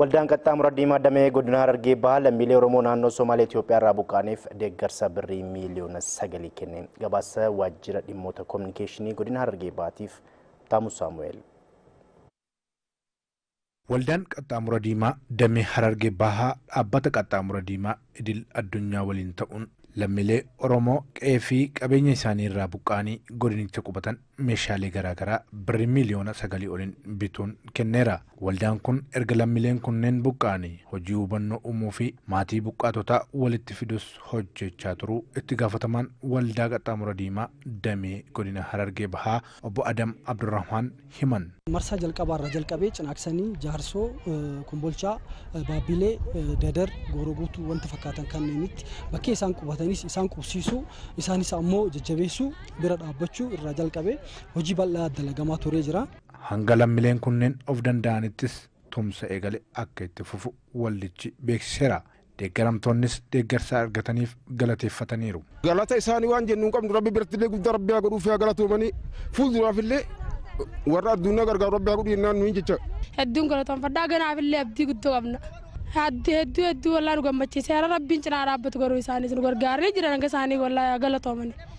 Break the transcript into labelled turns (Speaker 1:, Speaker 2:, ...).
Speaker 1: Waldaan qaxxaamura diimaa damee godina Harargee bahaa lammiilee Oromoo naannoo Somaalee Itoophiyaa irraa buqqaaniif deeggarsa birrii miiliyoona sagalii kenne. Gabaasa waajjira dhimmoota koominikeeshinii godina Harargee bahaatiif Taamus Saamu'eel.
Speaker 2: Waldaan qaxxaamura diimaa damee Harargee bahaa dhaabbata qaxxaamura diimaa idil addunyaa waliin ta'uun lammiilee Oromoo qe'ee fi qabeenya isaanii irraa buqqaanii godinicha qubatan meeshaalee garaagaraa birrii miiliyoona sagalii oliin bituun kenneera. Waldaan kun erga lammiileen kunneen buqqaanii hojii hubannoo uumuu fi maatii buqqaatotaa walitti fidus hojjechaa turuu itti gaafatamaan waldaa qaxxaamura diimaa damee godina Harargee bahaa obbo Adam Abdurrahmaan himan.
Speaker 3: marsaa jalqabaarra jalqabee cinaaksanii jaarsoo kombolchaa baabbilee dadar gooroo guutuu wanta fakkaatan kanneenitti bakkee isaan qubatanis isaan qubsiisuu isaanis ammoo jajjabeessuu bira dhaabbachuu irraa jalqabee hojii bal'aa dalagamaa turee jira.
Speaker 2: Hanga lammiileen kunneen of danda'anittis tumsa eegale akka itti fufu waldichi beeksiseera. Deeggaramtoonnis deeggarsa argataniif galateeffataniiru.
Speaker 4: Galata isaanii waan jennu hin qabnu rabbi birattillee guddaa rabbi haa godhuuf haa galatoomanii fuulduraafillee warra addunyaa gargaaru rabbi haa godhu jennaan nuyi jecha.
Speaker 5: Hedduun galatoonfadhaa ganaafillee abdii guddoo qabna. Hedduu hedduu wallaa nu gammachiise. Rabbiin cinaa dhaabbatu garuu isaanis nu gargaaree jiran hanga isaanii wallaa galatoomani.